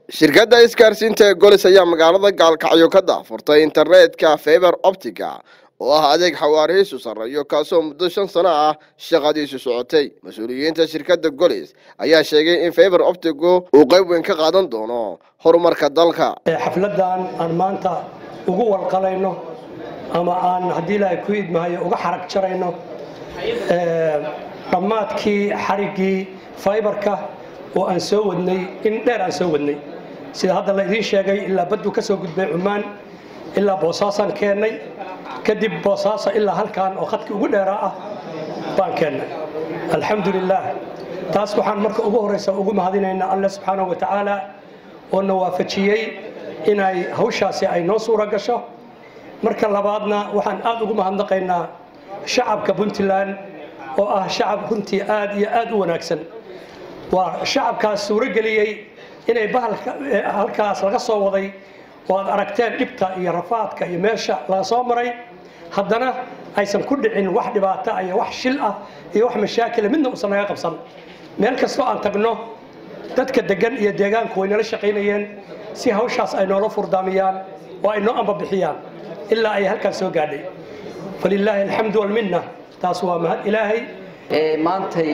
shirkadda isgaarsiinta ee golis ayaa magaalada gaalkacyo ka daafurtay internetka feber optica oo ah adeeg xawaarihiisu sarreeyo kaasoo muddo shan sano ah shaqadiisu socotay mas-uuliyiinta shirkadda golis ayaa sheegay in feber optigu uu qayb weyn ka qaadan doono horumarka dalka xafladan aan maanta ugu walqalayno ama aan haddii ilaahay ku idmahayo uga xarag jarayno dhammaadkii xariggii faybarka oo aan soo wadnay in dheer aan soo wadnay sida hadda la idiin sheegay ilaa baddu ka soo gudbay cumaan ilaa boosaasaan keennay kadib boosaasa ilaa halkaan oo khadkii ugu dheeraa ah baan keennay alxamdu lilaah taas waxaan marka ugu horraysa ugu mahadinaynaa alle subxaanahu wa tacaala oo na waafajiyey inay hawshaasi ay noo suura gasho marka labaadna waxaan aad ugu mahadnaqaynaa shacabka puntland oo ah shacab runtii aad iyo aad u wanaagsan waa shacabkaas suuro geliyey inay bahalka halkaas laga soo waday oo aad aragteen dhibta iyo rafaadka iyo meesha laga soo maray haddana aysan ku dhicin wax dhibaato iyo wax shil ah iyo wax mashaakila midna uusan naga qabsan meel kastoo aan tagno dadka degan iyo deegaanku way nala shaqaynayeen si hawshaas ay noola furdaamiyaan oo ay noo ambabixiyaan ilaa ay halkaas soo gaadhay falilaahi alxamdu walminna taas waa mahad ilaahay maantay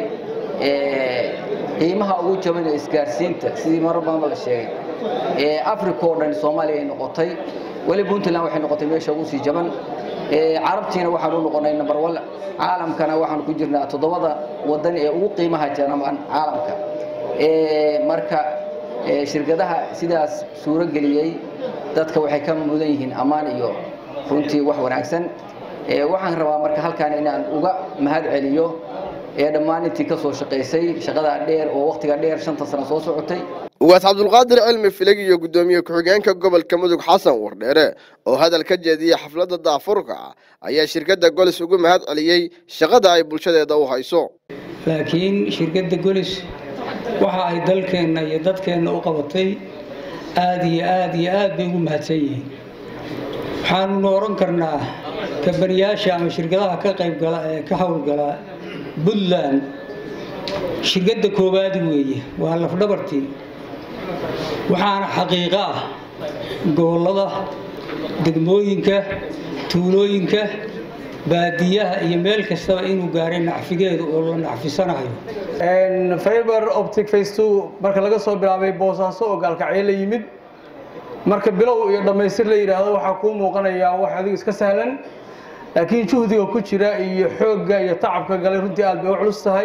qiimaha ugu jaban ee isgaarsiinta sidii marar badanba la sheegay africa oo dhan soomaaliya ay noqotay weli puntland waxay noqotay meesha ugu sii jaban carabtiina waxaan u noqonay number one caalamkana waxaan ku jirnaa toddobada wadan ee ugu qiimaha jaban caalamka marka shirkadaha sidaas suuro geliyey dadka waxay ka mudan yihiin ammaan iyo runtii wax wanaagsan waxaan rabaa marka halkaan inaan uga mahad celiyo ee dhammaan intii ka soo shaqaysay shaqadaa dheer oo wakhtiga dheer shanta sano soo socotay ugaas cabdulqaadir cilmi filig iyo guddoomiye ku-xigeenka gobolka mudug xasan wardheere oo hadal ka jeediyey xafladda daafurka ayaa shirkadda golis ugu mahad celiyey shaqada ay bulshadeeda u hayso laakiin shirkadda golis waxa ay dalkeenna iyo dadkeenna u qabatay aada iyo aada iyo aad bay ugu mahadsan yihiin waxaanunu oran karnaa kabaniyaasha ama shirkadaha ka qaybgala ee ka howlgala puntland shirkadda koowaad weeye waa lafdhabartii waxaana xaqiiqo ah gobollada degmooyinka tuulooyinka baadiyaha iyo meel kastaba inuu gaaray nacfigeedu oo la nacfisanayo fiber optic face two marka laga soo bilaabay boosaaso oo gaalkacyo la yimid marka bilow iyo dhammaystir la yidhaahdo waxaa kuu muuqanayaa wax adigu iska sahlan laakiin juhdiga ku jira iyo xoogga iyo tacabka galay runtii aad bay u culus tahay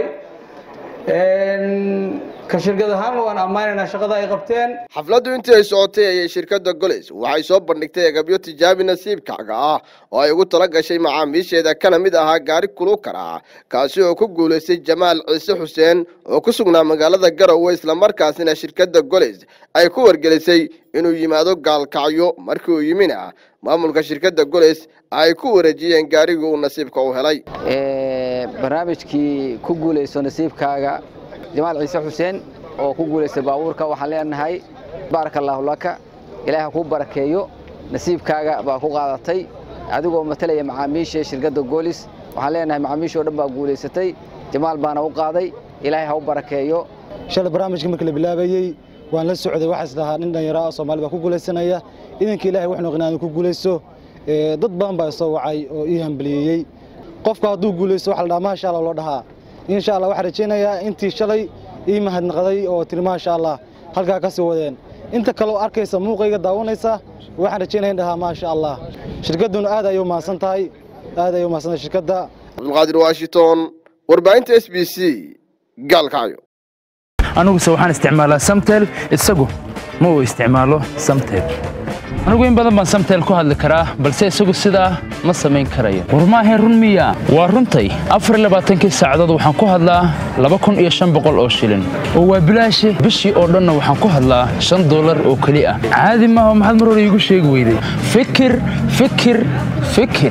ka shirkad ahaan waan ammaanaynaa shaqada ay qabteen xafladdu intii ay socotay ayay shirkadda golis waxay soo bandhigtay agabyo tijaabi nasiibkaaga ah oo ay ugu tala gashay macaamiisheeda kana mid ahaa gaari kulukara kaasi oo ku guulaystay jamaal ciise xuseen oo ku sugnaa magaalada garowe islamarkaasina shirkadda golis ay ku wargelisay inuu yimaado gaalkacyo markii uu yimina maamulka shirkadda golis ay ku wareejiyeen gaarigii uu nasiibka u helay barnaamijkii ku guulayso nasiibkaaga jamaal ciise xuseen oo ku guulaystay baabuurka waxaan leenahay baaraka allaahu laka ilaahi ha kuu barakeeyo nasiibkaaga baa ku qaadatay adigoo matalaya macaamiisha shirkadda goolis waxaan leenahay macaamiishoo dhan baa guulaysatay jamaal baana u qaaday ilaahay ha u barakeeyo shalay barnaamijka markii la bilaabayey waan la socday waxaas lahaa nin dhallinyaro ah soomaali baa ku guulaysanaya idanka ilahay wax noqon aanu ku guulaysto dad badan baa soo wacay oo ii hambaliyeeyey qofka hadduu guulaysto waxa la dhaha maasha allah loo dhahaa insha allah waxaan rajaynayaa intii shalay ii mahadnaqday oo tiri maasha allah halkaa ka sii wadeen inta kaleo arkaysa muuqayga daawanaysa waxaan rajaynaya in dhahaa maasha allah shirkadduna aad ayay u mahadsan tahay aad ayay u mahadsan tahay shirkadda cabdulqaadir washington warbaahinta s b c gaalkacyo aniguse waxaan isticmaalaa samtel isagu ma uu isticmaalo samtel anigu in badan baan samtel ku hadli karaa balse isagu sidaa ma samayn karayo war maahayn run miya waa runtay afarlabaatankii saacadood waxaan ku hadlaa laba kun iyo shan boqol oo shilin oo waa bilaashe bishii oo dhanna waxaan ku hadlaa shan dollar oo keli ah caadi maaha maxaad mar hore iigu sheegi weyday fikir fikir fikir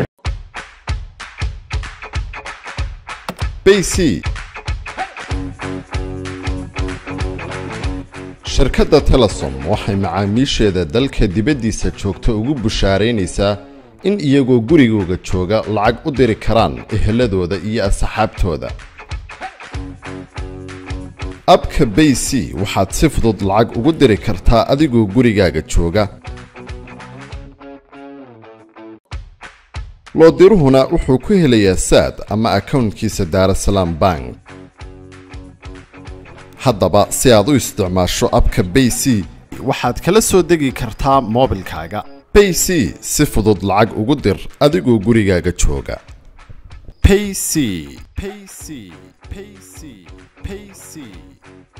bc shirkadda telesom waxay macaamiisheeda dalka dibaddiisa joogta ugu bushaaraynaysaa in iyagoo gurigooga jooga lacag u diri karaan eheladooda iyo asxaabtooda abka bay c waxaad si fudud lacag ugu diri kartaa adigoo gurigaaga jooga loodiruhuna wuxuu ku helayaa saad ama akownkiisa daarasalaam bank haddaba si aad u isticmaasho abka bay c waxaad kala soo degi kartaa moobilkaaga bay c si fudud lacag ugu dir adigoo gurigaaga jooga payc payc payc payc